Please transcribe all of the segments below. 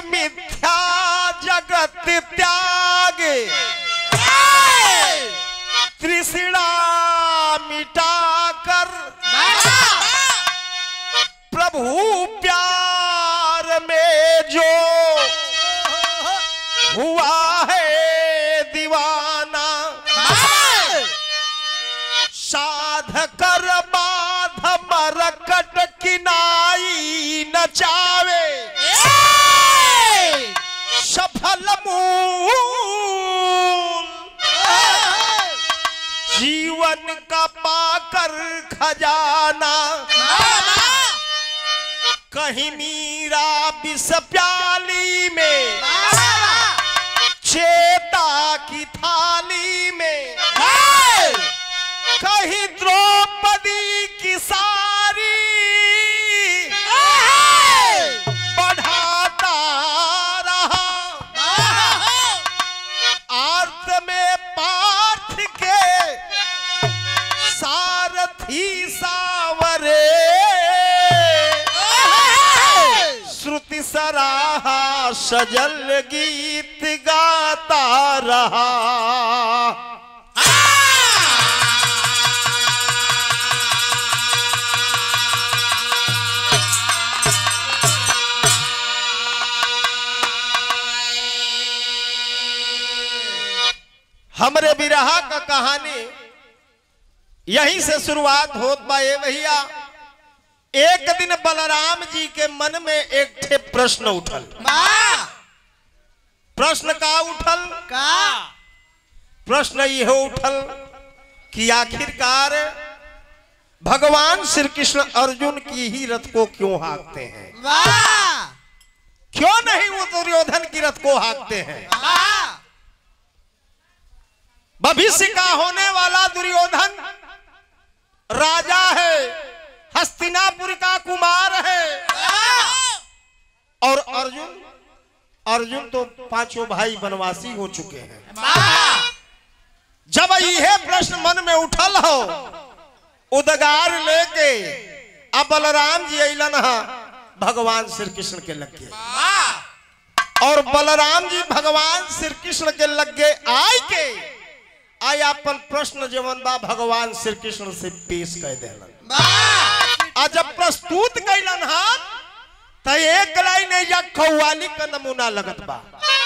मिथ्या जगत त्यागे तृष्णा मिटा कर प्रभु प्यार में जो हुआ है दीवाना साध कर बाध मरकट किनाई नचावे सफल मूल जीवन का पाकर खजाना कहीं मीरा विष प्याली में चेता की थाली में कहीं द्रौपदी की सारी बढ़ाता रहा आर्त में पाठ के सारथी सावरे श्रुति सराहा सजल गीत गाता रहा हमरे बिरहा का कहानी यहीं से शुरुआत होत बा ए भैया एक दिन बलराम जी के मन में एक ठे प्रश्न उठल प्रश्न का उठल प्रश्न यह उठल कि आखिरकार भगवान श्री कृष्ण अर्जुन की ही रथ को क्यों हाँकते हैं क्यों नहीं वो दुर्योधन की रथ को हाँकते हैं भविष्य का होने वाला दुर्योधन राजा है हस्तिनापुर का कुमार है और अर्जुन अर्जुन तो पांचों भाई बनवासी हो चुके हैं जब यह प्रश्न मन में उठल हो उदगार लेके अब बलराम जी अलन हा भगवान श्री कृष्ण के लगे और बलराम जी भगवान श्री कृष्ण के लगे आय के आय अपन प्रश्न जवन बा भगवान श्री कृष्ण से पेश कर देलन आ जब प्रस्तुत कैलन हा त एक लाइन या कव्वाली का नमूना लगत बा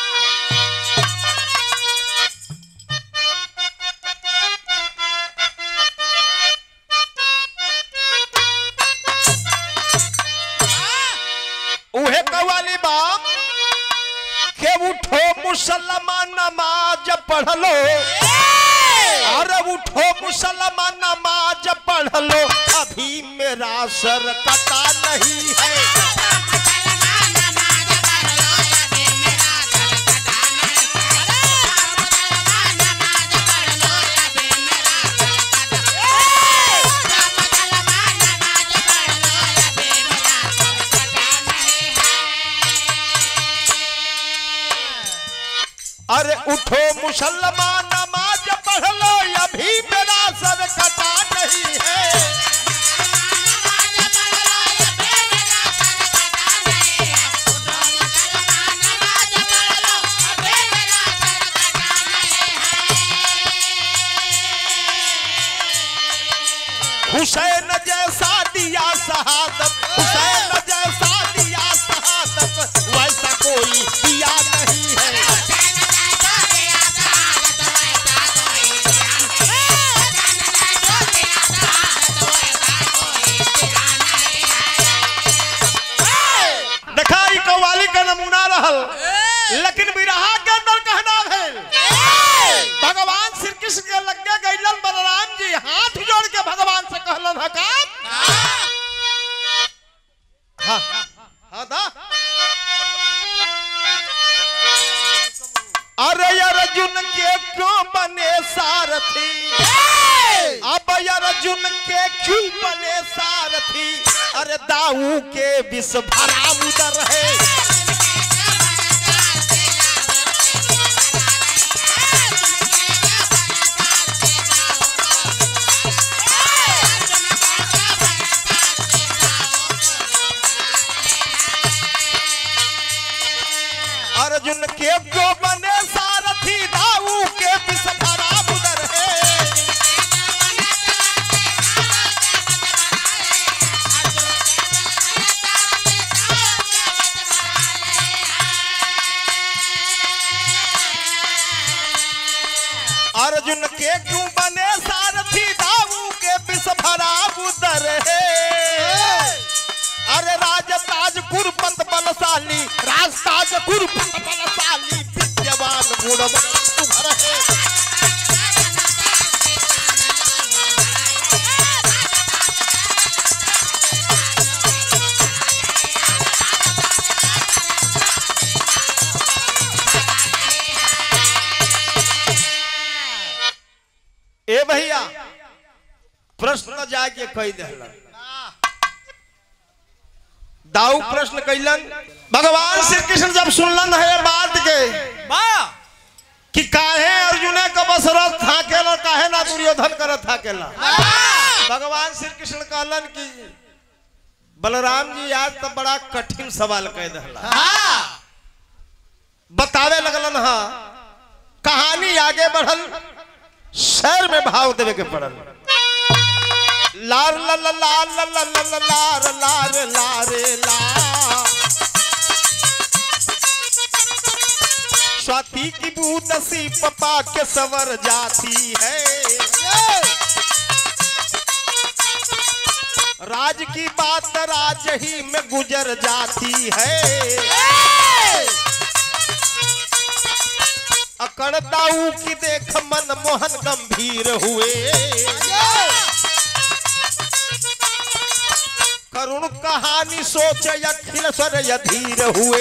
उहे कव्वाली बा के उठो मुसलमान नमाज पढ़ लो अरे उठो मुसलमान नमाज पढ़ लो अभी मेरा सर कटा नहीं है अरे उठो मुसलमान नमाज पढ़ लो अभी मेरा सर कटा नहीं है हुसैन जैसा दिया शहादत हुसैन जैसा दिया शहादत वैसा कोई दिया नहीं है देखा ई कव्वाली का नमूना रहल लेकिन बिरहा के अंदर कहना भेल भगवान श्री कृष्ण के लगे गैलन बलराम जी हाथ जोड़ के भगवान से कहलन हकाम हाँ हाँ दा अरे अर्जुन के क्यों बने सारथी अब अर्जुन के क्यों बने सारथी अरे दाऊ के विष भरा उदर है अर्जुन के जो बने सारथी दाऊ के बिसफरा बुदर है अर्जुन के क्यों बने सारथी दाऊ के बिसफरा बुदर है अरे राज ताज कुरपत बलशाली राज ताज कुरपत बलशाली विद्यवान गुणवान तुम्हारा है ए भैया प्रश्न जाके कही दहलन दाऊ प्रश्न कैलन भगवान श्री कृष्ण जब सुनलन है बात के कि काहे अर्जुन का बस रथ थाकेला काहे ना दुर्योधन का रथ थाकेला भगवान श्री कृष्ण कहलन कि बलराम जी आज तो बड़ा कठिन सवाल कह दहला बतावे लगलन हा कहानी आगे बढ़ल शहर में भाव देवे के पड़ल लार ला ला ला ला ला ला ला लार लार लारे ला स्वाति की बूंद सी पपा के सवर जाती है राज की बात राज ही में गुजर जाती है अकड़ताऊ की देख मन मोहन गंभीर हुए करुण कहानी सोच अखिल स्वर यधीर हुए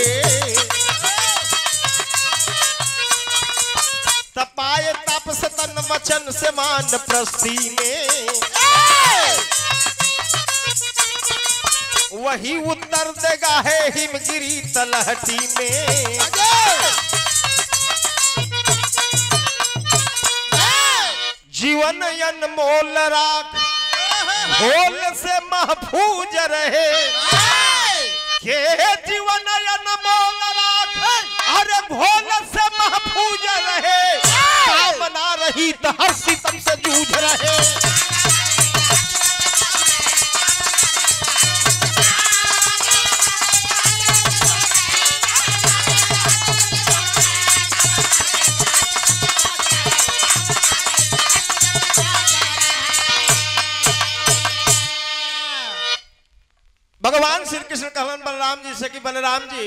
तपाए तपस तन वचन से मान प्रस्ती में वही उत्तर देगा है हिमगिरी तलहटी में जीवन अनमोल राख भोल से महफूज रहे के जीवन अनमोल राख अरे भोल से महफूज रहे कामना रही तो हर सितम से जूझ रहे भगवान श्री कृष्ण कहलन बलराम जी से कि बलराम जी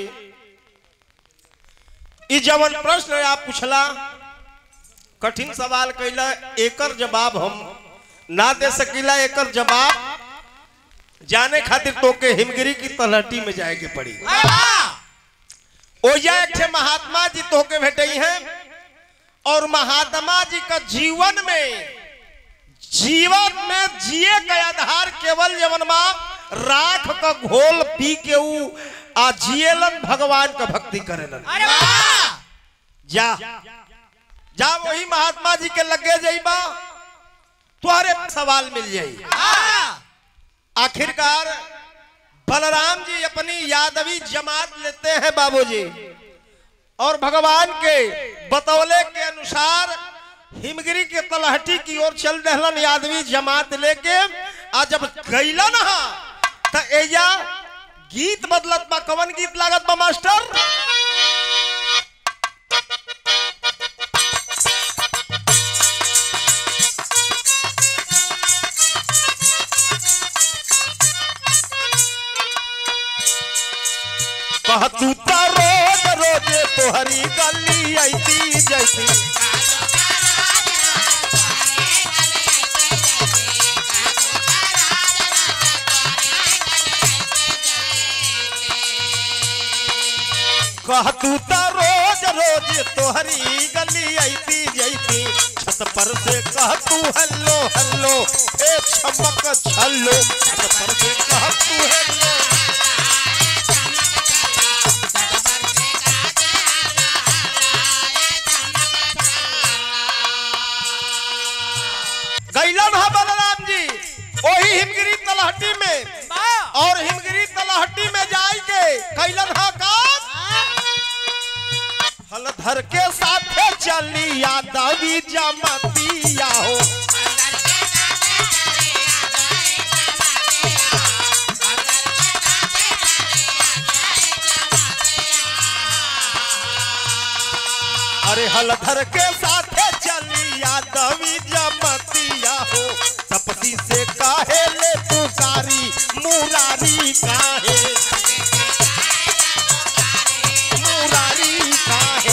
ई जवन प्रश्न आप पूछला कठिन सवाल कैला एकर जवाब हम ना दे सकीला एकर जवाब जाने खातिर तोके हिमगिरी की तलहटी में जाए के पड़ी ओजा एक ठे महात्मा जी तोके भेटई हैं और महात्मा जी का जीवन में जीवन में जिए का आधार केवल जवन माँ राख का घोल पी के ऊ आ जियलन भगवान का भक्ति करेलन जा जा वही महात्मा जी के लगे जाइबा तुहरे सवाल मिल जाई आखिरकार बलराम जी अपनी यादवी जमात लेते हैं बाबूजी और भगवान के बतौले के अनुसार हिमगिरी के तलहटी की ओर चल रहलन यादवी जमात लेके आ जब गईलन हा त एजा गीत बदलत बा कवन गीत लागत बा मास्टर कहतू त रोज रोज तोहरी गली ऐती जैसी कहतू त रोज रोज तोहरी गली ऐती जैती छत पर से कहतू हेलो हेलो ए छमक छल्लो छत पर से कहतू हेलो गैलन हा बलराम जी वही हिमगिरी तलहटी में और हिमगिरी तलहटी में जाई के कैलन हा काम हलधर के साथे चली यादवी जमतिया हो अरे हलधर के साथे चली यादवी जमतिया हो तपसी से काहे ले पुकारी मुरारी काहे मुरारी काहे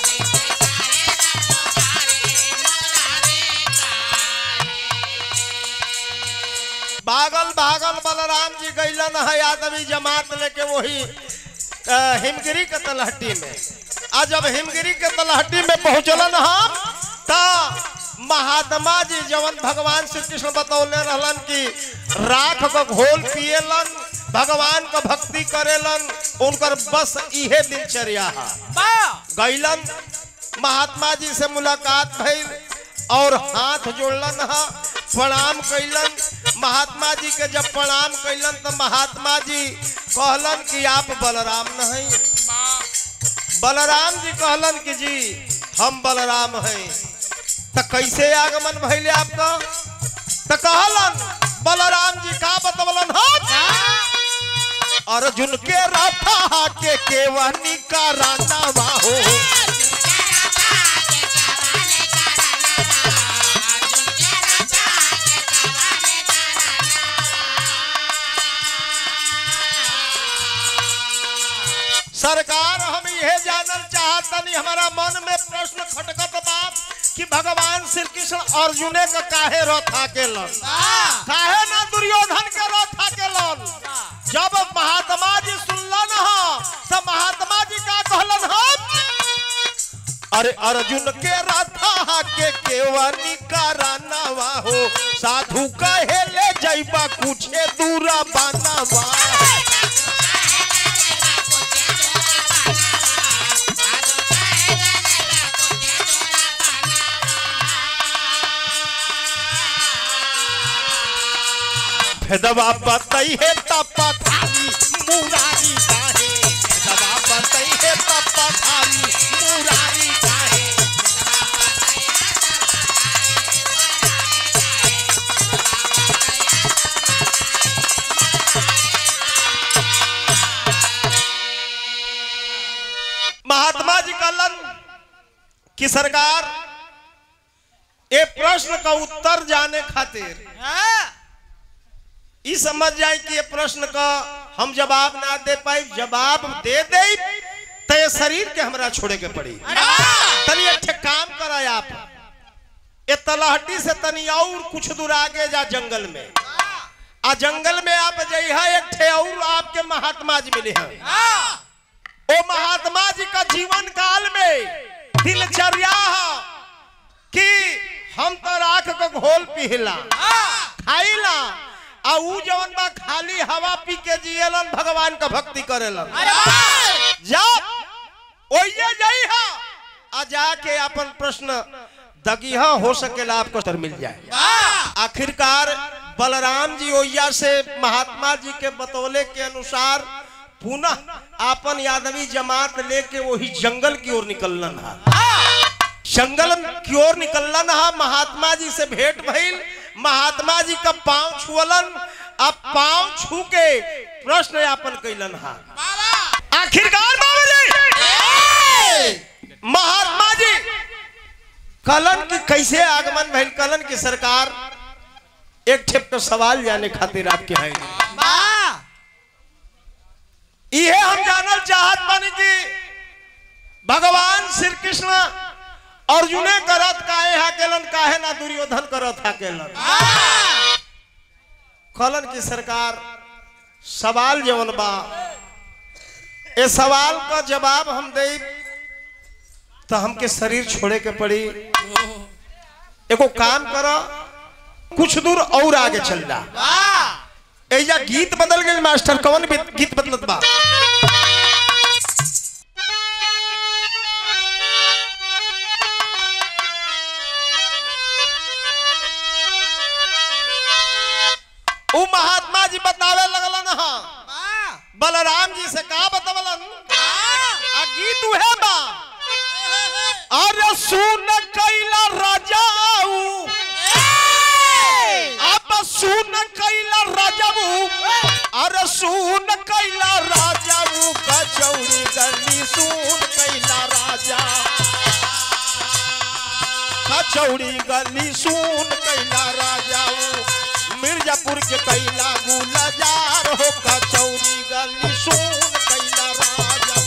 भागल भागल बलराम जी गैलन है आदमी जमात लेके वही अ, हिमगिरी के तलहटी में आ जब हिमगिरी के तलहटी में पहुंचलन हम त महात्मा जी जवन भगवान श्री कृष्ण बतौले रहलन कि राख को घोल पिएलन भगवान को भक्ति करेलन उनकर बस इहे दिनचर्या है गैलन महात्मा जी से मुलाकात भइल और हाथ जोड़लन हा प्रणाम कैलन महात्मा जी के जब प्रणाम कैलन तो महात्मा जी कहलन कि आप बलराम नहीं बलराम जी कहलन कि जी हम बलराम हैं तो कैसे आगमन भइले आपका तो कहलन बलराम जी का बतवलन हम अर्जुन के रथा के केवनी का राना हो सरकार हम यह जानल चाहतनी हमारा मन में प्रश्न खटकत बात कि भगवान श्री कृष्ण अर्जुने का काहे रथा के लन काहे ना दुर्योधन के रथा के लन जब महात्मा जी सुनलन ह तो महात्मा जी का कहलन हम अरे अर्जुन के रथा के केवनी का रानावा हो साधु कहे ले जैबा कुछे दूरा बानावा भेदवा बतई है तपा थारी मुरारी काहे भेदवा बतई है तपा थारी मुरारी काहे महात्मा जी कहलन कि सरकार ये प्रश्न का उत्तर जाने खातिर ई समझ जाए कि ये प्रश्न का हम जवाब ना दे पाई जवाब दे दे तो ये शरीर के हमरा छोड़े के पड़ी तनी एक ठे काम करा आप ये तलहटी से तनी और कुछ दूर आगे जा जंगल में आ जंगल में आप जइहा एक ठे और आपके महात्मा जी मिले हैं ओ महात्मा जी का जीवन काल में दिनचर्या है कि हम तो राख को घोल पिहला खाइला आ ऊ जवन बा खाली हवा पी के जियलन भगवान का भक्ति करेलन जब ओइये जई हा आ जाके अपन प्रश्न दगिहा हो सकेला आपको सर मिल जाए आखिरकार बलराम जी ओइया से महात्मा जी के बतौले के अनुसार पुनः आपन यादवी जमात लेके वही जंगल की ओर निकलन हा जंगल की ओर निकलन हा महात्मा जी से भेंट भइल महात्मा जी का पांव छुअलन अब पांव छू के प्रश्न यापन कैलन हा आखिरकार बाबू जी महात्मा जी कलन की कैसे आगमन भइल कलन की सरकार एक ठेप का सवाल जाने खातिर आपके हैं इहे हम जानल चाहत बानी कि भगवान श्री कृष्ण अर्जुने करत काहे हाकेलन काहे ना दुर्योधन करत हाकेलन कलन की सरकार सवाल जवन बा ए सवाल का जवाब हम दे तो हमके शरीर छोड़े के पड़ी एगो काम करो कुछ दूर और आगे चल जा एजा गीत बदल गए मास्टर कौन भी गीत बदलत बा उ महात्मा जी बतावे लगलन हा बलराम जी से का बतवलन आ गीत उहे बा अरे सुन कैला राजाऊ अब सुन कैला राजाऊ अरे सुन कैला राजाऊ कचौड़ी गली सुन कैला राजा कचौड़ी गली सुन कैला राजाऊ मिर्जापुर के कैला गुलजार हो कचौड़ी गली सुन कैला राजाऊ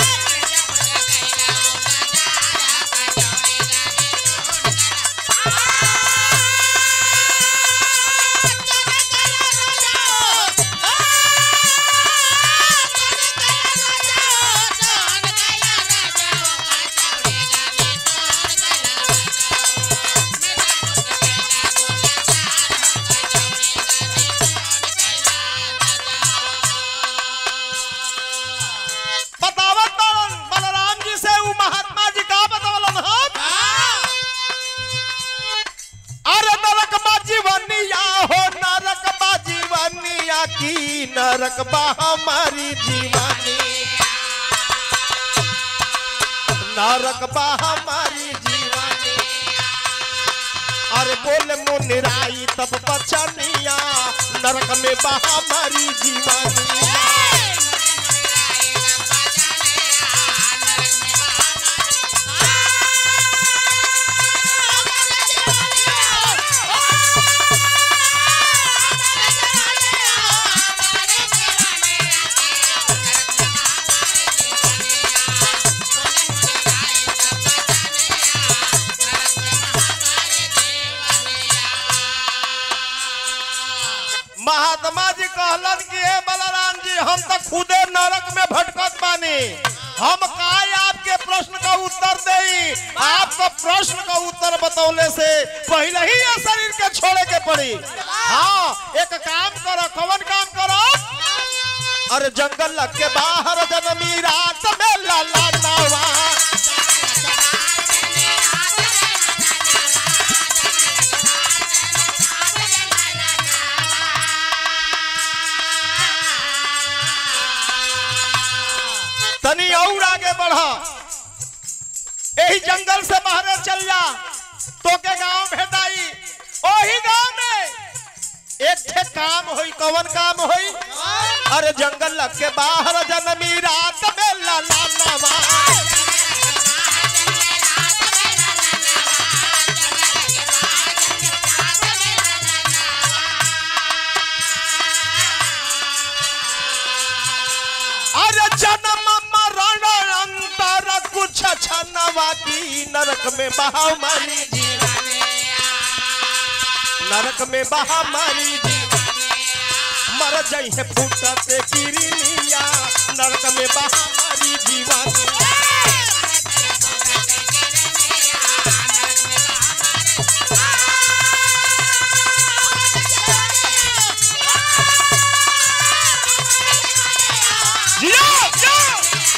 बतावत बारन बलराम जी से उ महात्मा जी का बतावलन हम अरे नरक बा जीवनिया हो नरक बा जीवनिया की नरक बा हमारी जीवनी नरक बा हमारी जीवनी अरे बोले मुनिराई तब बचनिया नरक में बा हमारी जीवनी महात्मा जी कहलन कि हे बलराम जी हम तो खुदे नरक में भटकत बानी हम काय आपके प्रश्न का उत्तर देई आपका प्रश्न का उत्तर बतौले से पहले ही ये शरीर के छोड़े के पड़ी हाँ एक काम करो कौन काम करो अरे जंगल के बाहर जनमी रात में लाला नवा तनी और आगे बढ़ा यही जंगल से बाहर चल जा तो के गांव भेटाई वही गांव में एक ठे काम होई कवन काम होई अरे जंगल लग के बाहर जनमी रात में लाला नवा अरे जन्म मरण अंतर कुछ छनवा की नरक में बहा मारी जीवनी नरक में बहा मारी जीवनी मर जाई है फूटते किरनिया नरक में बहा मारी जीवनी जियो जियो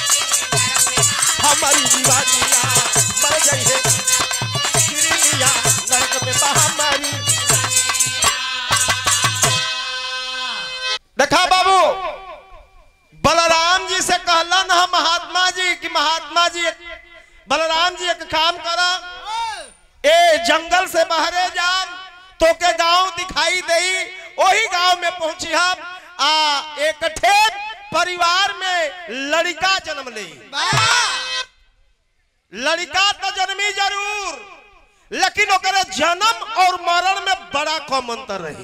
हमारी दीवानिया मर गई है गिरिया नरक में महामारी देखा बाबू बलराम जी से कहलन हम महात्मा जी कि महात्मा जी बलराम जी एक काम करा ए जंगल से बाहरे जाम तो के गांव दिखाई दई वही गांव में पहुंची हम आ एक ठे परिवार में लड़का जन्म ले लड़का तो जन्मी जरूर लेकिन ओकरे जन्म और मरण में बड़ा कम अंतर रही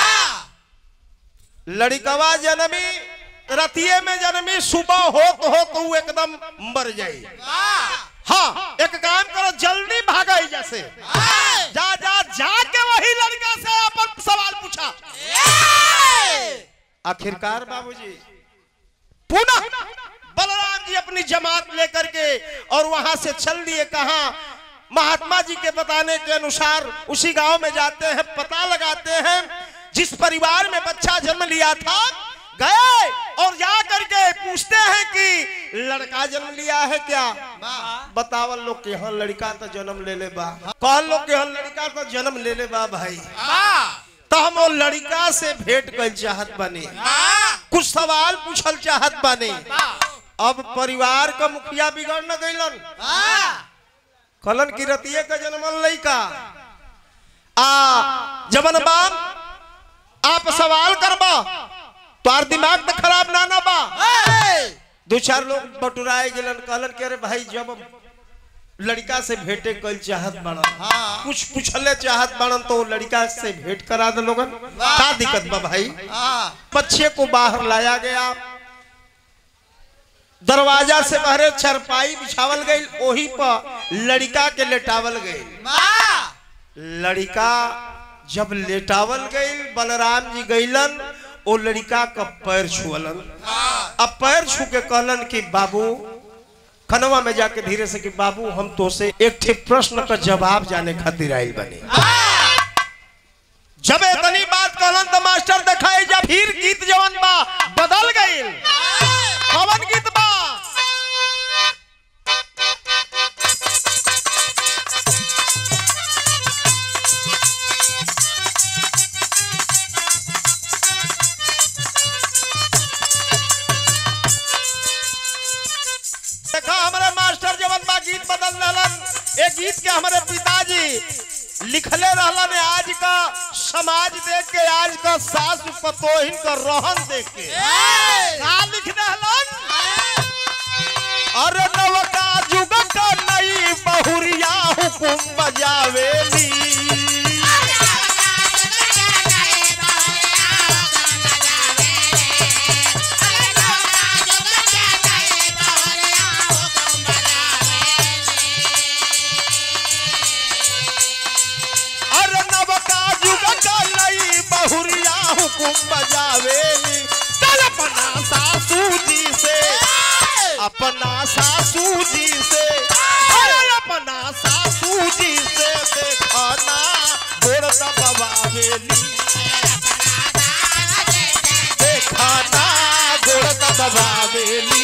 लड़कवा जन्मी रतिये में जन्मी सुबह हो तो हो तो ऊ एकदम मर जाई हाँ एक काम करो जल्दी भागा जैसे जा जा जाके वही लड़का से अपन सवाल पूछा आखिरकार बाबूजी पुनः बलराम जी अपनी जमात लेकर के और वहां से चल दिए कहा महात्मा जी के बताने के अनुसार उसी गांव में जाते हैं पता लगाते हैं जिस परिवार में बच्चा जन्म लिया था गए और जा करके पूछते हैं कि लड़का जन्म लिया है क्या बतावल लोग के यहाँ लड़का तो जन्म ले ले बा कहल लोग के यहाँ लड़का तो जन्म ले ले बा भाई तो हम वो लड़का से भेंट कर चाहत बने कुछ सवाल पूछल चाहत बने अब परिवार का मुखिया बिगड़ न गईलन कलन की रतिये का जन्मल लइका आ जबन बाप आप सवाल करबा तोर दिमाग तो खराब ना ना बा दो चार लोग बटुराए गेलन कहलन के अरे भाई जब लड़का से भेंटे कल चाहत बाड़न हाँ। कुछ पूछले चाहत बाड़न तो वो लड़का से भेंट करा दे लोगन का दिक्कत बा भाई हाँ बच्चे को बाहर लाया गया दरवाजा से बाहर चरपाई बिछावल गई वही पर लड़का के लेटावल गई माँ लड़का जब लेटावल गई बलराम जी गईलन ओ लड़का का पैर छुअलन अब पैर छू के कहलन कि बाबू खनवा में जाके धीरे से कि बाबू हम तो से एक ठे प्रश्न का जवाब जाने खातिर आयल बने जब इतनी बात कहलन तो मास्टर दिखाई जब फिर गीत जवन बा बदल गई कवन गीत बा देखा हमारे मास्टर जवन बा गीत बदल रहलन ए गीत के हमारे पिताजी लिखले रहलन आज का समाज देख के आज का सास पतोहिन का रोहन देख के का लिख रहलन अरे नवका जुग का नई बहुरिया हुकुम बजावेली अरे नवका जुग का नई बहुरिया हुकुम बजावेली चल अपना सासू जी से अपना सासू जी से अरे अपना सासू जी से देखना गोड़ दबावेली देखना गोड़ दबावेली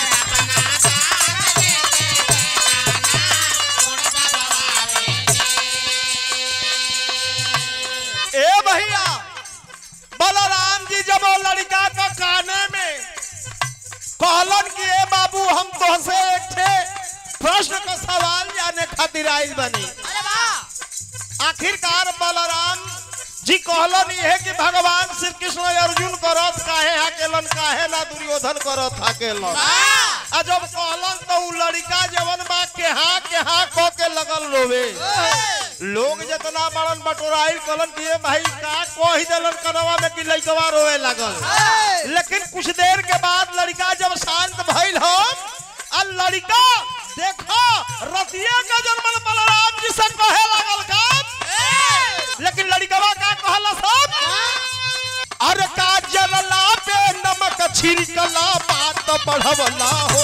ए भैया बलराम जी जब वो लड़का का काने में कहलन कि ए बाबू हम तोहसे एक ठे प्रश्न का सवाल जाने खातिर आइल बनी आखिरकार बलराम जी कहलन ये कि भगवान श्री कृष्ण अर्जुन करत काहे हाकेलन काहे ना दुर्योधन करत हाकेलन आ जब कहलन तो उ लड़का जवन बा के हा के हा क के लगल रोवे लोग जितना बड़न बटोराइल कलन दिए भाई का कही देलन कनवा में कि लइकवा रोवे लागल लेकिन कुछ देर के बाद लड़का जब शांत भइल हो आ लड़का देखो रतिया का जन्मल बलराम जी से कहे लागल का लेकिन लड़कवा का कहला सब अरे का जरला पे नमक छिड़कला बात बढ़वला हो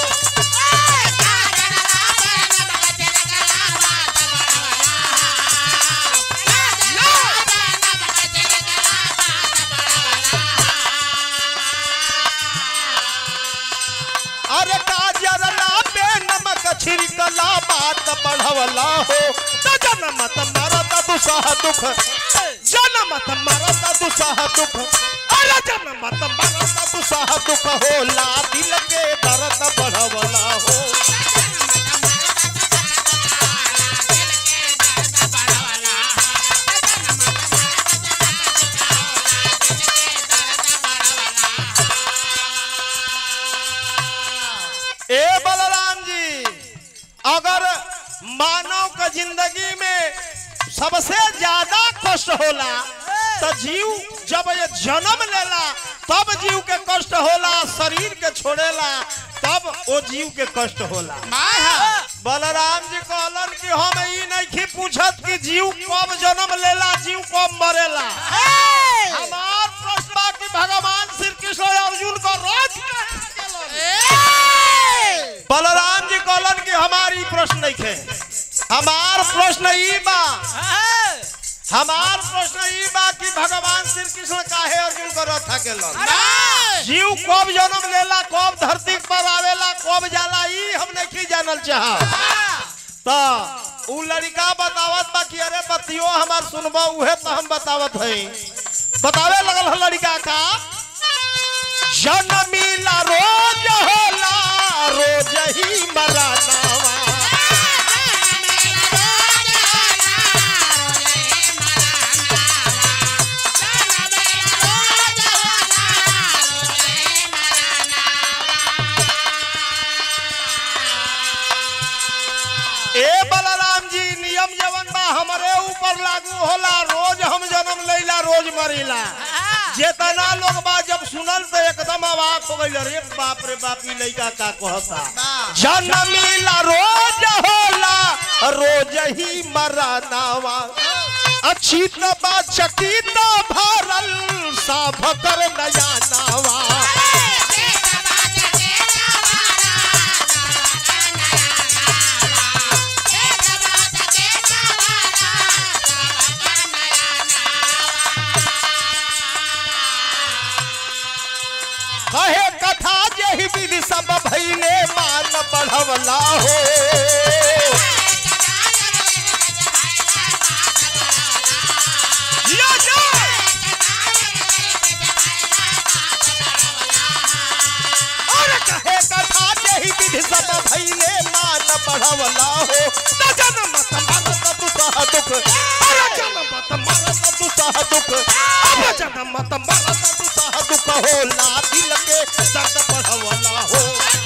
अरे काजरला पे नमक छिड़कला बात बढ़वला हो त जनमत मरत दुसह दुख जनमत मरत दुसह दुख अरे जनमत मरत दुसह दुख होला दिल के दर्द बढ़वला हो ए बलराम जी अगर मानव का जिंदगी में सबसे ज्यादा कष्ट होला तो जीव जब ये जन्म लेला तब जीव के कष्ट होला शरीर के छोड़ेला तब वो जीव के कष्ट होला बलराम जी कहलन कि हम ई नहीं पूछत कि जीव कब जन्म लेला जीव कब मरेला हमार प्रश्न बा कि भगवान श्री कृष्ण अर्जुन को रोज बलराम जी कहलन कि हमारी प्रश्न नहीं खे हमार प्रश्न ई बा हमार प्रश्न ई बा कि भगवान श्री कृष्ण काहे अर्जुन को रथ केलन जीव कब जन्म लेला कब धरती पर आवेला कब जाला ई हम नहीं जानल चाह तो उ लड़का बतावत बा कि अरे बतियो हमार सुनबो उहे तो हम बतावत हई बतावे लगल है लड़का का जनमीला रोज होला रोज ही मरनावा ऊपर लागू होला रोज हम जन्म लैला रोज मरीला जेतना लोग बा जब सुनल तो एकदम अवाक हो गइल रे बाप रे बाप ई लइका का कहता जन्मीला रोज होला रोज ही मरनावा अचित बा चकित भरल साभ कर नया नावा कहे कथा जही विधि सब भैले मान बढ़वला हो जिया जा। और कहे कथा जही विधि सब भैले मान बढ़वला हो न जन्म मरत दुसह दुख अरे जन्म मरत दुसह दुख अब जन्म मरत दुसह दुख होला दिल के दर्द बढ़वला हो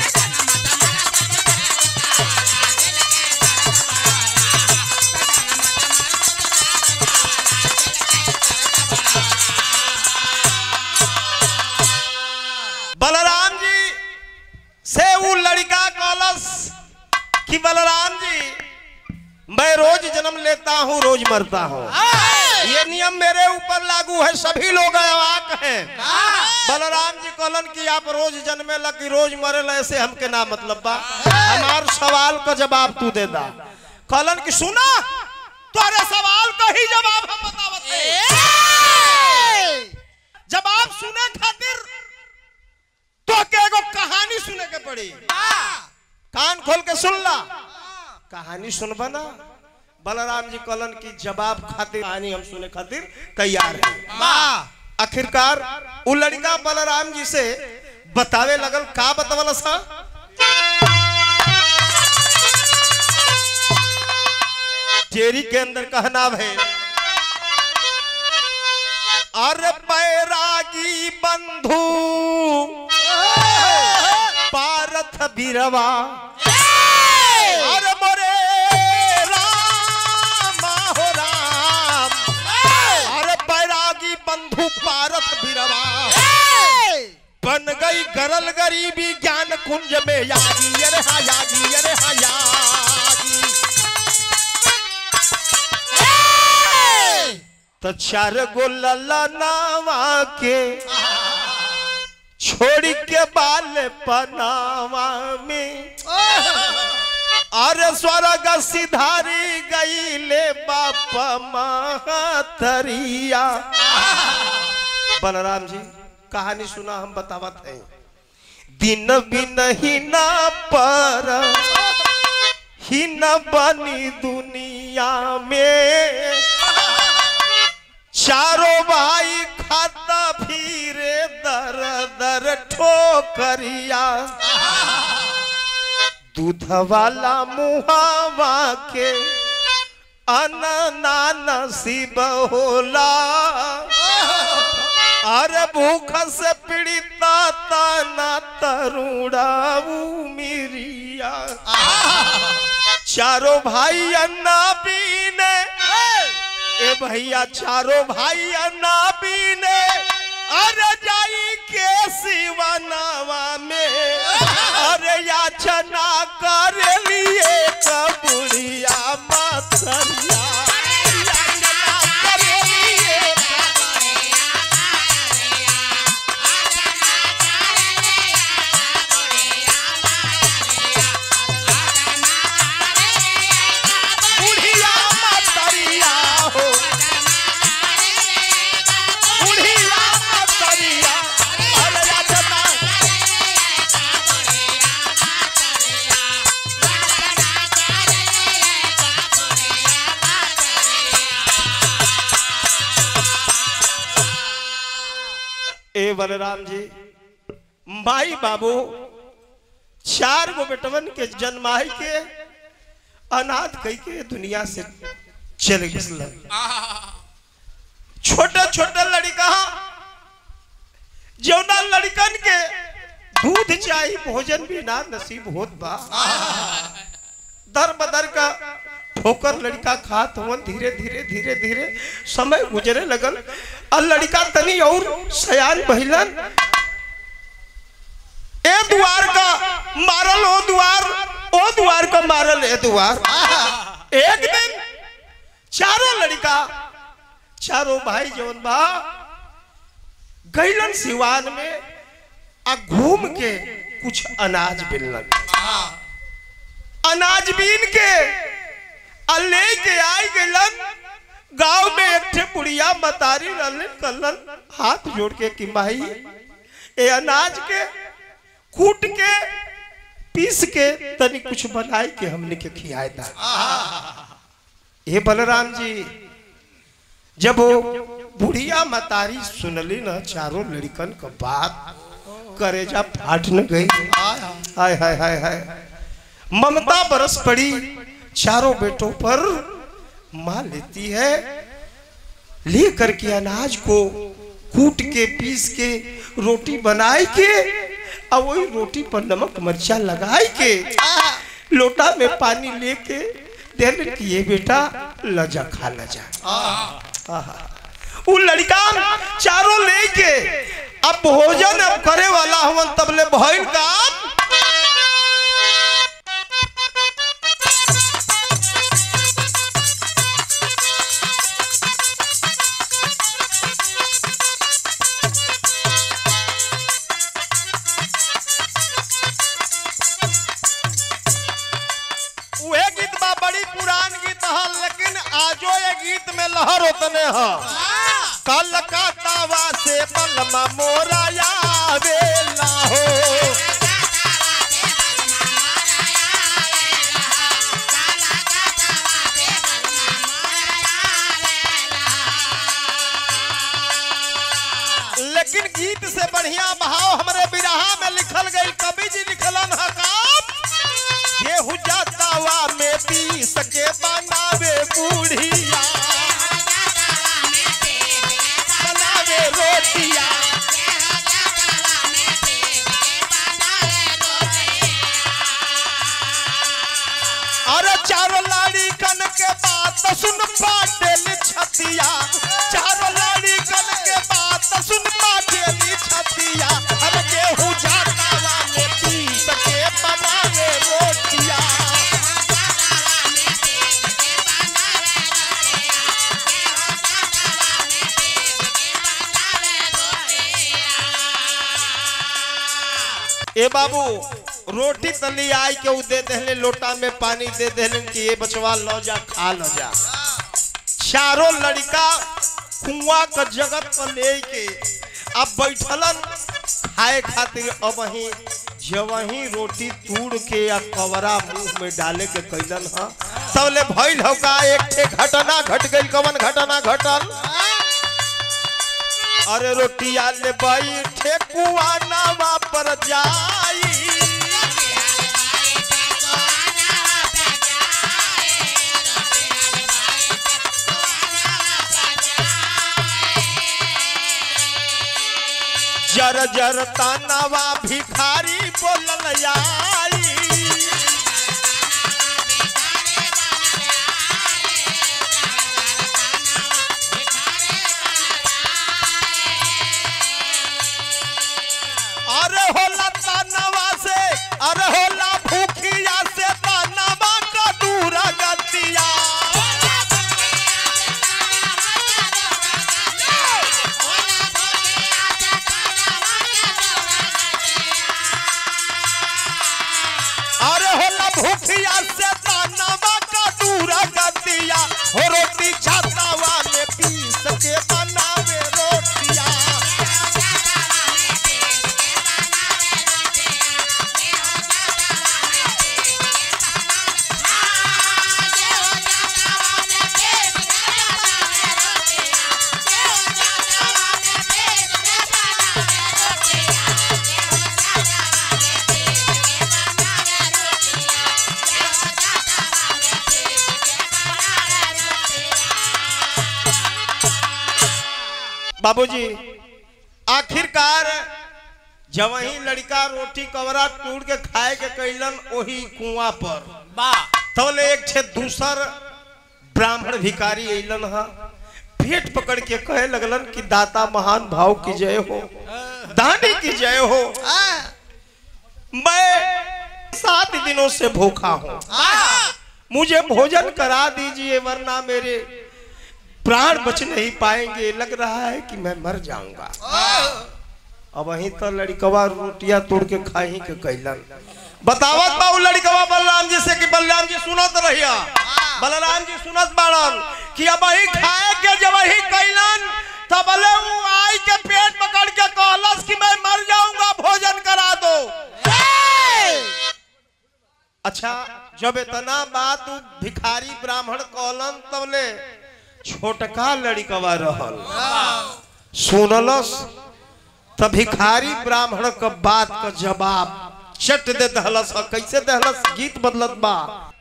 बलराम जी से वो लड़का कॉलस कि बलराम जी मैं रोज जन्म लेता हूँ रोज मरता हूँ ये नियम मेरे ऊपर लागू है सभी लोग अवाक हैं बलराम जी कहलन कि आप रोज जन्मे ला कि रोज मरे ला ऐसे हमके ना मतलब बा हमार सवाल का जवाब तू दे दा कहलन कि सुना तुम्हारे सवाल का ही जवाब हम बतावत हैं जवाब सुने खातिर तो के एगो कहानी सुने के पड़ी कान खोल के सुन ला कहानी सुनबा ना बलराम जी कहलन की जवाब खातिर कहानी हम सुने खातिर तैयार है आखिरकार उ लड़का बलराम जी से बतावे लगल का बतावल सा चेरी के अंदर कहना है अरे बैरागी बंधु पारथ बिरवा अरे मोरे राम हो राम अरे बैरागी बंधु पारथ बिरवा बन गई गरल गरीबी ज्ञान कुंज में यागी अरे हा यागी अरे हा यागी तो चार गो लला नावा के छोड़ के बाल पनावा में अरे स्वर्ग सिधारी गईले बाप महतरिया बलराम जी कहानी सुना हम बतावत हैं दिन बिन ही ना पर ही न बनी दुनिया में चारों भाई खाता फिरे दर दर ठोकरिया दूध वाला मुहावा के अनना नसीब होला अरे भूख से पीड़िता तना तरुड़ा मिरिया चारों भाई अन्ना पीने ए भैया चारों भाई अन्ना पीने अरे जाई के सिवनावा में अरे याचना कर लिए कबुड़िया मतरिया याचना कर लिए बुढ़िया मतरिया हो बुढ़िया मतरिया अरे याचना ए बलराम जी माई बाबू चार गो बेटवन के जन्माई के अनाथ कई के दुनिया से चल गए छोटे छोटे लड़का जौना लड़कन के दूध चाहिए भोजन भी ना नसीब होत बा दर बदर का ठोकर लड़का खात हुवन धीरे धीरे धीरे धीरे समय गुजरे लगल और लड़का तनी और सयान भइलन ए द्वार का मारल ओ द्वार ओ द्वार का मारल ए द्वार एक दिन चारों लड़का चारों भाई जवन बा गैलन सिवान में आ घूम के कुछ अनाज बिलन अनाज बीन के आ लेके आई गलन गांव में एक ठे बुढ़िया मतारी रहलन कलन हाथ जोड़ के कि माई ए अनाज के कूट के पीस के तनी कुछ बनाई के हमने के खियाए था ये बलराम जी जब वो बुढ़िया मतारी सुनली ना चारों लड़कन का बात करेजा फाट न गई हाय हाय हाय हाय ममता बरस पड़ी चारों बेटों पर मां लेती है ले करके अनाज को कूट के पीस के रोटी बनाए के और वही रोटी पर नमक मिर्चा लगाए के लोटा में पानी लेके दे कि ये बेटा लजा खा लजा आहा। उ लड़का चारों लेके अब भोजन अब करे वाला हवन तबले भइल काम उहे गीत बा बड़ी पुरान गीत ह लेकिन आजो ये गीत में लहर उतने ह कलकत्तावा से बलमा मोरा आवेला हो लेकिन गीत से बढ़िया भाव हमरे बिरहा में लिखल गई कवि जी लिखलन ह काम गेहूं जातावा में पी सके बनावे बूढ़िया बनावे रोटिया अरे चारों लाड़ी कन के बात सुन पाटेल छतिया चारों लाड़ी कन के बात सुन पाटेल छतिया अरे गेहूं जातावा में पी सके बनावे रोटिया ए बाबू रोटी तली आई के उ दे देहले लोटा में पानी दे देहलन कि ये बचवा लो जा खा लो जा चारों लड़का कुआं का जगत पर ले के अब बैठलन खाए खातिर अब वही जवही रोटी तूड़ के या कवरा मुंह में डाले के कैलन ह तबले भइल हो का एक ठे घटना घट गई कवन घटना घटल अरे रोटिया ले बैठे कुआं नावा पर जाई जर जर तानावा भिखारी बोलल आई अरे होला तानावा से अरे होला भूखिया से तानावा का दूरा गतिया अरे होला भूखिया से तानावा का दूरा गतिया हो रोटी छातावा में पीस के बनावे रोटिया बाबूजी आखिरकार जब वही लड़का रोटी कवरा टूट के खाए के कैलन वही कुआं पर वाह तबले एक छे दूसर ब्राह्मण भिकारी अलन हा पेट पकड़ के कहे लगलन कि दाता महान भाव की जय हो दानी की जय हो मैं सात दिनों से भूखा हूँ मुझे भोजन करा दीजिए वरना मेरे प्राण बच नहीं पाएंगे लग रहा है कि मैं मर जाऊंगा अब वहीं तो लड़कवा रोटियां तोड़ के खाई के कैलन बतावत बा उ लड़कवा बलराम जी से कि बलराम जी सुनत रहिया बलराम जी सुनत बाड़न कि अब वही खाए के जब वही कैलन तब बोले उ आई के पेट पकड़ के कहलस कि मैं मर जाऊंगा भोजन करा दो अच्छा जब इतना बात उ भिखारी ब्राह्मण कहलन तबले छोटका लड़कवा रहल सुनलस त भिखारी ब्राह्मण क बात का जवाब चट दे दहलस ह। कैसे दहलस गीत बदलत बा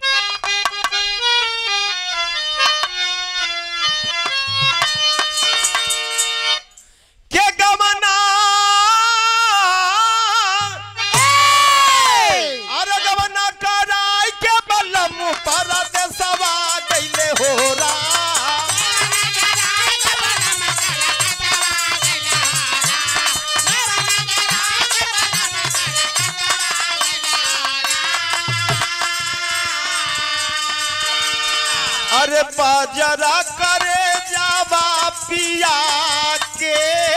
के गमना अरे गमना कराई के बलम पर देसवा गइले हो रा अरे बाजरा करे जावा पिया के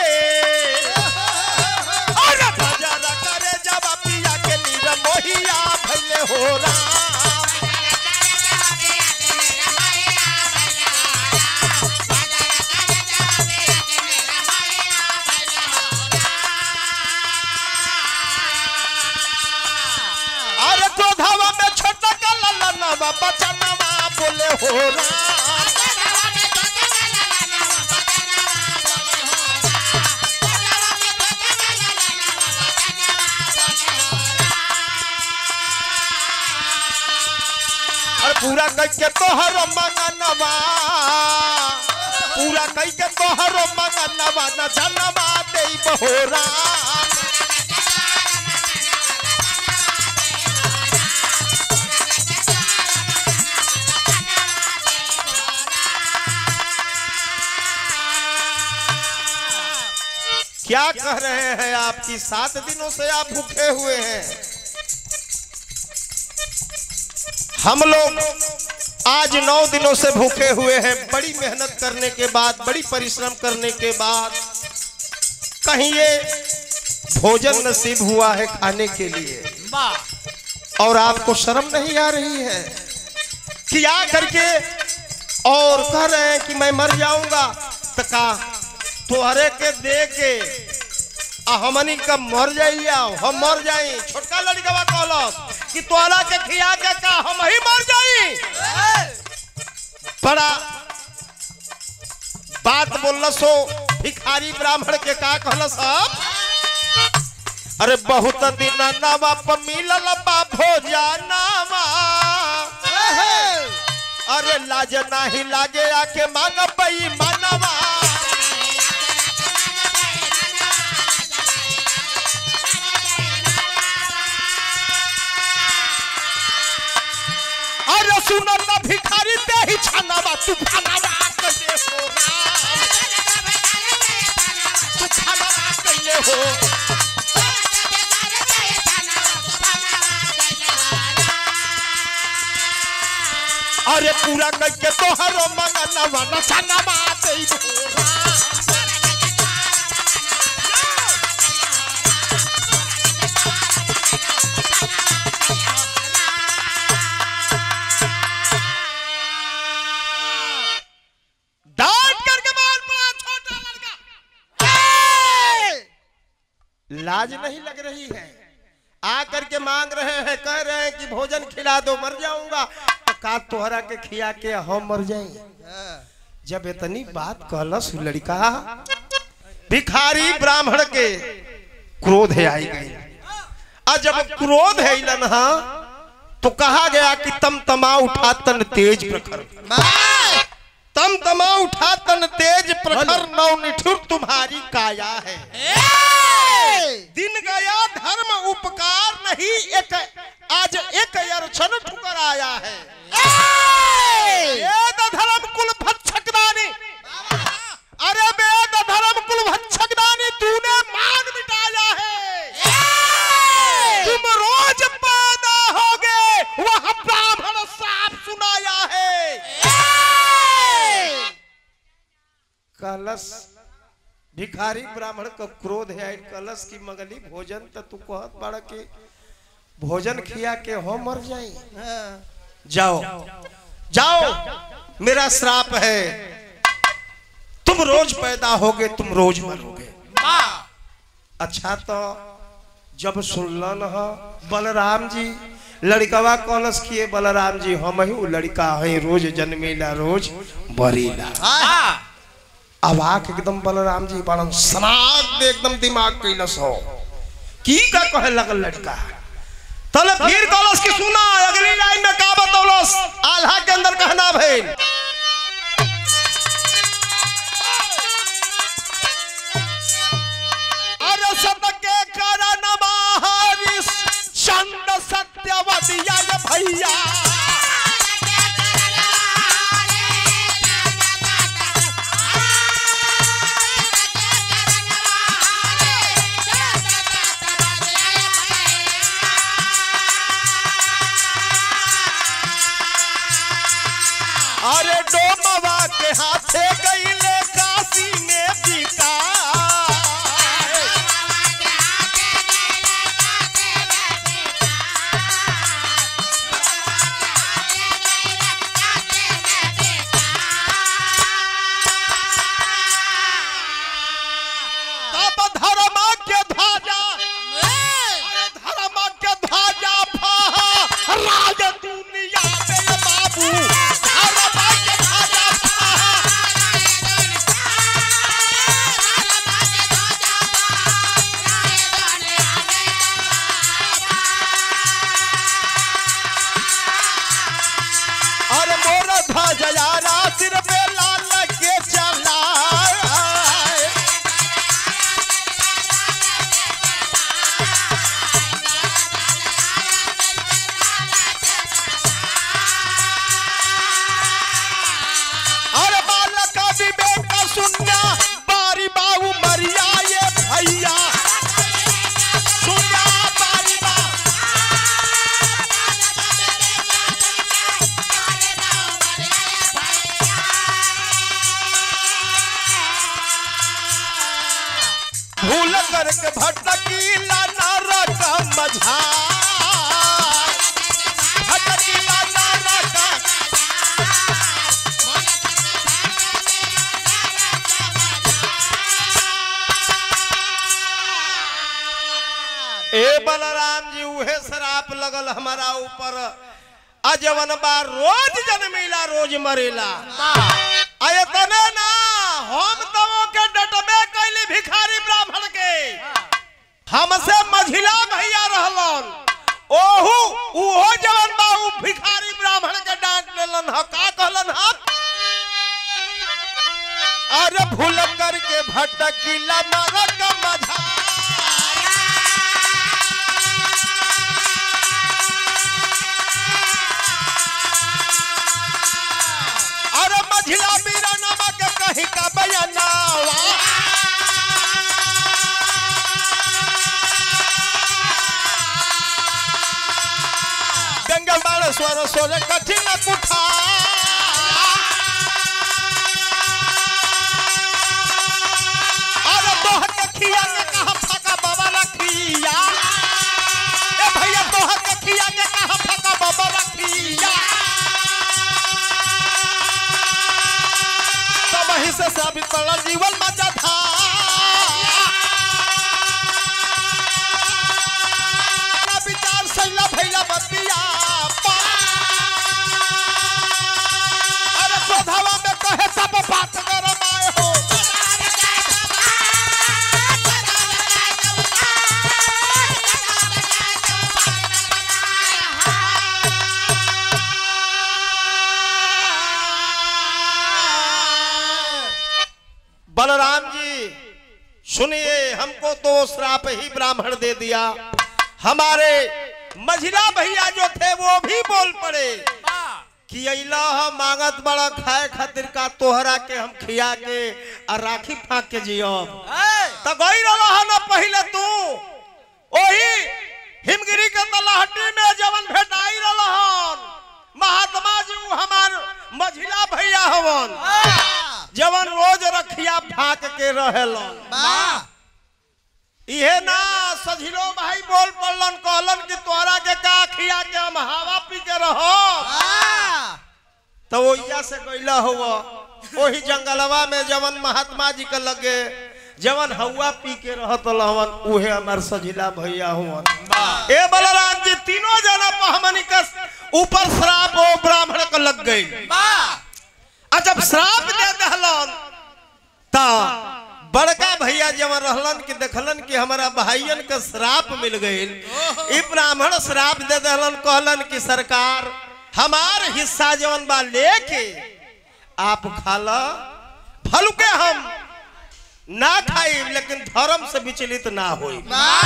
अरे बाजरा करे जावा पिया के नीर मोहिया भले हो राम अरे क्रोधावा में छोटा का ललनवा बचनवा बोले हो राम अरे पूरा कह के तोहर मंगनवा पूरा कह के तोहर मंगनवा न जनवा दे बहोरा क्या कह रहे हैं आपकी सात दिनों से आप भूखे हुए हैं हम लोग आज नौ दिनों से भूखे हुए हैं बड़ी मेहनत करने के बाद बड़ी परिश्रम करने के बाद कहीं ये भोजन नसीब हुआ है खाने के लिए और आपको शर्म नहीं आ रही है कि आ करके और कह रहे हैं कि मैं मर जाऊंगा तो का तोहरे के दे के आ हमनी का मर जाइया हम मर जाई छोटका लड़कवा कहलस कि तोहरा के खिया के का हम ही मर जाई बड़ा बात बोलस हो भिखारी ब्राह्मण के का कहलस अब अरे बहुत दिन नवा प मिलल बा भोजनावा अरे लाज नाही लागे आके मांग पई मनवा अरे सुनल ना भिखारी ते ही छानावा तू खानावा कैले हो राम तू खानावा कैले हो अरे पूरा करके तोहर मंगनवा न छानावा दे हो राम डांट करके मार पड़ा छोटा लड़का लाज नहीं लग रही है आ करके मांग रहे हैं कह रहे हैं कि भोजन खिला दो मर जाऊंगा तो का तोहरा के खिया के हम मर जाएंगे जब इतनी बात कहलस उ लड़का भिखारी ब्राह्मण के क्रोध है आई गई और जब क्रोध है इलन हा तो कहा गया कि तम तमा उठा तन तेज प्रखर तम तमा उठा तन तेज प्रखर नौ निठुर तुम्हारी काया है दिन गया धर्म उपकार नहीं एक आज एक अरछन ठुकर आया है ये दधरा कहलस भिखारी ब्राह्मण का क्रोध है आइल कहलस की मगली भोजन त तू कहत बाड़ा के भोजन खिया के हो मर जाई जाओ जाओ मेरा श्राप है तुम रोज पैदा होगे तुम रोज मरोगे अच्छा तो जब सुनलन ह बलराम जी लड़कवा कलश किए बलराम जी हम ही उ लड़का है रोज जन्मेला रोज बरीला अवाक एकदम बलराम जी बड़न समाज में एकदम दिमाग कैलस हो की का कहे लगल लड़का तले फिर कलश की सुना अगली लाइन में का बतौलस आल्हा के अंदर कहना भइल अरे सबके कारण बाहरिस चंद सत्यवतिया रे भैया अरे डोमवा के हाथे गईले काशी में बिका तब धर्म के ध्वजा अरे धर्म के ध्वजा फहा राज दुनिया में बाबू धर्म के ध्वजा फहा अरे मोर ध्वजा सिर पे लाल के चला अरे बालक विवेक सुनना बारी बाबू मरिया ये भैया सुनना बारी बाबू भूल करके भटकीला नरक मझा भटकीला नरक ए बलराम जी उहे शराप लगल हमारा ऊपर अजवन बार रोज जन्मीला रोज मरेला आये तने ना हम तवो के डटबे कैली भिखारी ब्राह्मण के हमसे मझिला भैया रहलन ओहू उहो जवन बा उ भिखारी ब्राह्मण के डांट लेलन ह का कहलन ह अरे भूल करके भटकीला नरक मझा अरे मझिला मीरा नामा के कहीं का बयानावा गंगा बाण स्वर स्वर कठिन कुठा अरे तोहर के खिया के कहा फका बाबा रखिया ए भैया तोहर के खिया के कहा फका बाबा रखिया तो वहीं से साबित पड़ल जीवन मजा था ना विचार सैला भैला बतिया पा। अरे क्रोधवा में कहे सब बात गरमाए हो बलराम जी सुनिए हमको तो श्राप ही ब्राह्मण दे दिया हमारे मझिला भैया जो थे वो भी बोल पड़े कि अइला हम मांगत बड़ा खाए खातिर का तोहरा के हम खिया के और राखी फाक के जियब त गई रहा है ना पहले तू ओही हिमगिरी के तलहटी में जवन भेटाई रहन महात्मा जी उ हमार मझिला भैया हवन जवन रोज रखिया फाक के रहेलन इहे ना सझिलो भाई बोल पड़लन कहलन कि तोहरा के का खिया के हम हवा पी के रहो तो ओइया से गईला हुआ ओही जंगलवा में जवन महात्मा जी के लगे जवन हवा पी के रहत लहवन उहे हमार सझिला भैया हुवन ए बलराम जी तीनों जना पर हमनी के ऊपर श्राप ओ ब्राह्मण के लग गई आ जब श्राप दे दहलन ता बड़का भैया जवन रहलन कि देखलन कि हमारा भाइयन के श्राप मिल गईल ई ब्राह्मण श्राप दे दहलन कहलन कि सरकार हमार हिस्सा जवन बा लेके आप खाला फल के हम ना खाई लेकिन धर्म से विचलित ना होई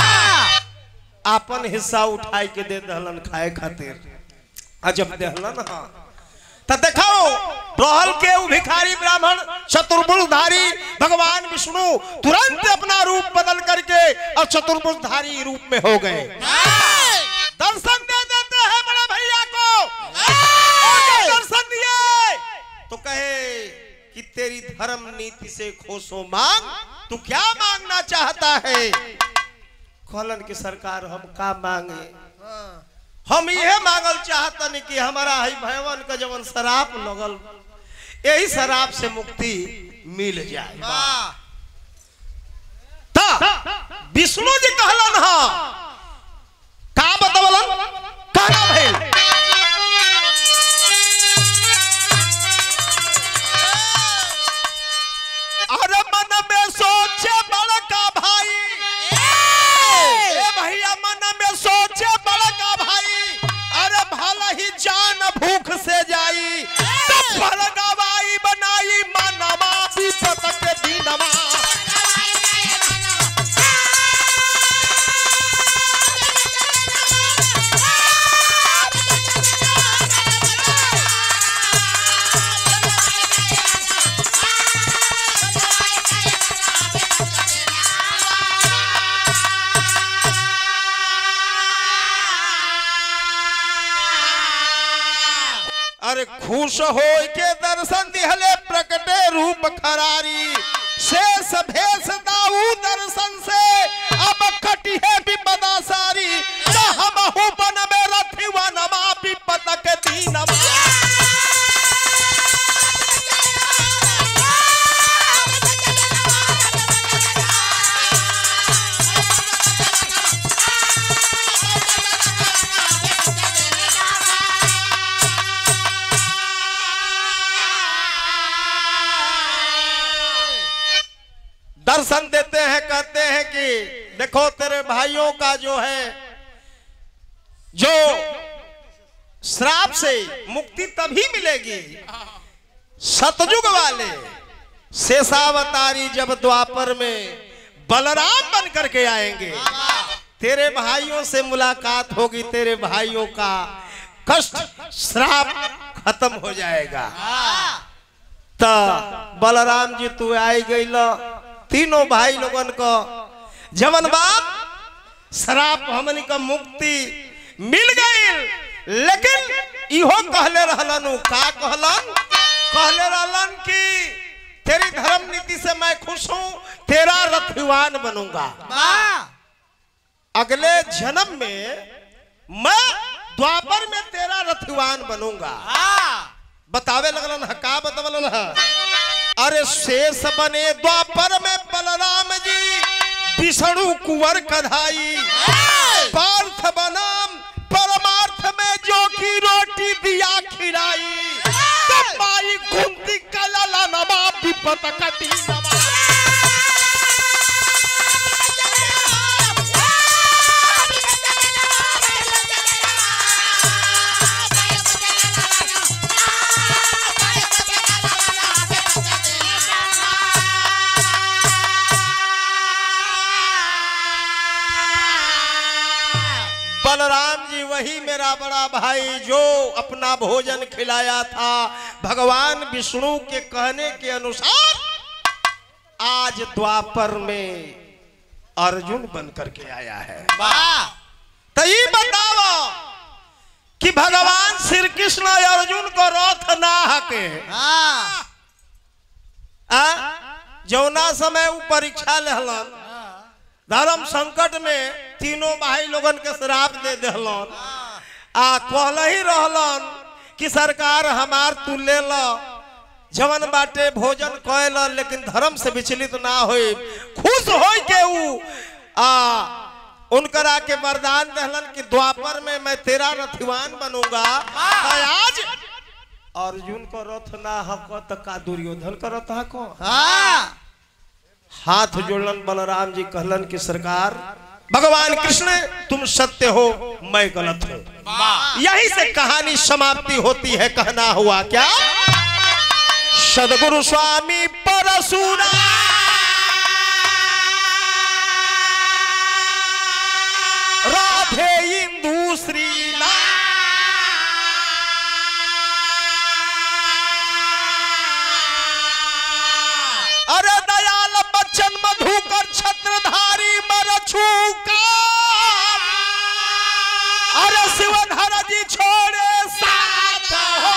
आपन हिस्सा उठाई के दे दहलन खाए खातिर आ जब देहलन हाँ तो देखाओ रहल के उ भिखारी ब्राह्मण चतुर्भुजधारी भगवान विष्णु तुरंत अपना रूप बदल करके और चतुर्भुजधारी रूप में हो गए दर्शन दे देते हैं बड़े भैया को और जब दर्शन दिए तो कहे कि तेरी धर्म नीति से खोसो मांग तू क्या मांगना चाहता है कहलन की सरकार हम का मांगे हम ये मांगल चाहतन कि हमारा है भयवन का जवन शराब लगल यही शराब से मुक्ति मिल जाए ता विष्णु जी कहलन हा का बतवलन कहना भइल अरे मन में सोचे बड़का भाई ए भैया मन में सोचे बड़का भाई अरे भला ही जान भूख से जाई तो भरगवाई बनाई मनवा विपत के दिनवा अरे खुश हो के दर्शन दिहले प्रकटे रूप खरारी शेष भेष दाऊ दर्शन से अब कटिहे विपदा सारी न हमहु बन में रथिवा नमा विपत के दीनवा दर्शन देते हैं कहते हैं कि देखो तेरे भाइयों का जो है जो श्राप से मुक्ति तभी मिलेगी सतयुग वाले शेषावतारी जब द्वापर में बलराम बन करके आएंगे तेरे भाइयों से मुलाकात होगी तेरे भाइयों का कष्ट श्राप खत्म हो जाएगा तो बलराम जी तू आई गई तीनों भाई लोगन को जवन बाप शराब हमनी का मुक्ति मिल गई लेकिन इहो कहले रहलन उ, का कहलन कहले रहलन कि तेरी धर्म नीति से मैं खुश हूं तेरा रथवान बनूंगा अगले जन्म में मैं द्वापर में तेरा रथवान बनूंगा बतावे लगलन ह का बतवलन ह अरे शेष बने द्वापर में बलराम जी विष्णु कुंवर कधाई पार्थ बनाम परमार्थ में जो की रोटी दिया खिलाई तब माई कुंती कलला नमा विपत कटी नमा बलराम जी वही मेरा बड़ा भाई जो अपना भोजन खिलाया था भगवान विष्णु के कहने के अनुसार आज द्वापर में अर्जुन बन करके आया है तो ये बताओ कि भगवान श्री कृष्ण अर्जुन को रथ ना हके आ जौना समय उ परीक्षा लेहलन धर्म संकट में तीनों भाई लोगन के श्राप दे देहलन आ कहल ही रहलन कि सरकार हमार तू ले ल जवन बाटे भोजन कैल लेकिन धर्म से विचलित ना होई खुश होई के ऊ आ उनकरा के वरदान दहलन कि द्वापर में मैं तेरा रथिवान बनूंगा आ आज अर्जुन को रथ ना हक त का दुर्योधन का रथ हको हाथ जोड़लन बलराम जी कहलन कि सरकार भगवान कृष्ण तुम सत्य हो मैं गलत हूं यही से कहानी समाप्ति होती है कहना हुआ क्या सदगुरु स्वामी परशुरा राधे इंदु श्रीला अरे दयाल बच्चन मधुकर छत्रधारी मरछूका अरे शिवधर जी छोड़े साथ हो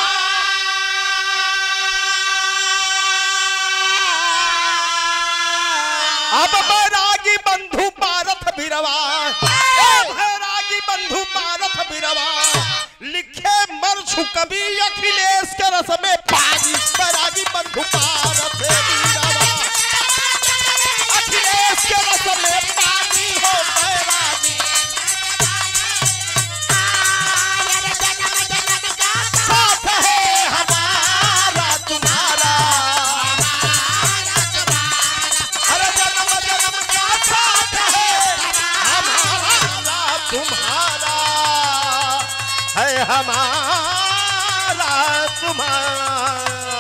अब बैरागी बंधु पारथ बिरवा ए बैरागी बंधु पारथ बिरवा लिखे मरछू कवि अखिलेश के रस में पानी बैरागी बंधु पारथ बिरवा अखिलेश के रस में पानी हो बैरागी साथ है हमारा तुम्हारा अरे जन्म जन्म का साथ है हमारा तुम्हारा है हमारा तुम्हारा